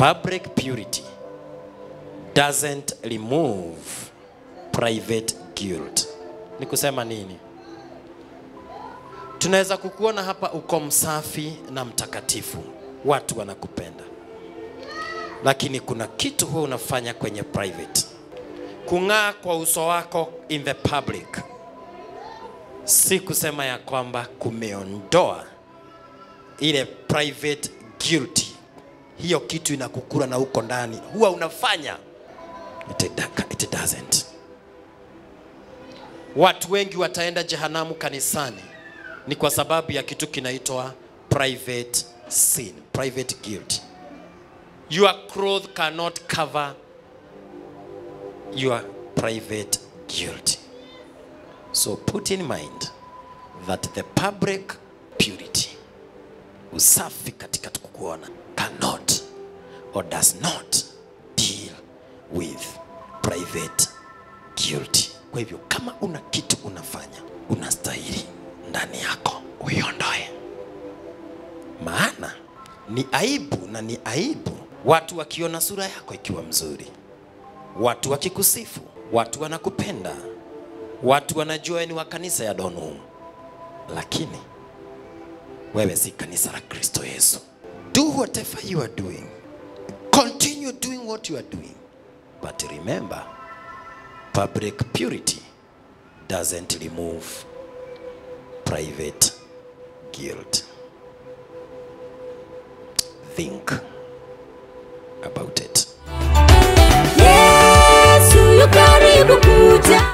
public purity doesn't remove private guilt. Ni kusema nini? Tunaweza kukuona hapa uko msafi na mtakatifu, watu wanakupenda, lakini kuna kitu huwa unafanya kwenye private. Kung'aa kwa uso wako in the public si kusema ya kwamba kumeondoa ile private guilty. Hiyo kitu inakukula na uko ndani, huwa unafanya it, it doesn't. Watu wengi wataenda jehanamu kanisani ni kwa sababu ya kitu kinaitwa private sin, private guilt. Your clothes cannot cover your private guilt. So put in mind that the public purity, usafi katika kukuona, cannot or does not deal with private guilt. Kwa hivyo kama una kitu unafanya, unastahili ndani yako uiondoe, maana ni aibu na ni aibu watu wakiona sura yako ikiwa mzuri, watu wakikusifu, watu wanakupenda, watu wanajua ni wa kanisa ya Donum, lakini wewe si kanisa la Kristo Yesu. Do whatever you are doing, continue doing what you are doing, but remember public purity doesn't remove private guilt. Think about it. Yesu yu karibu kuja.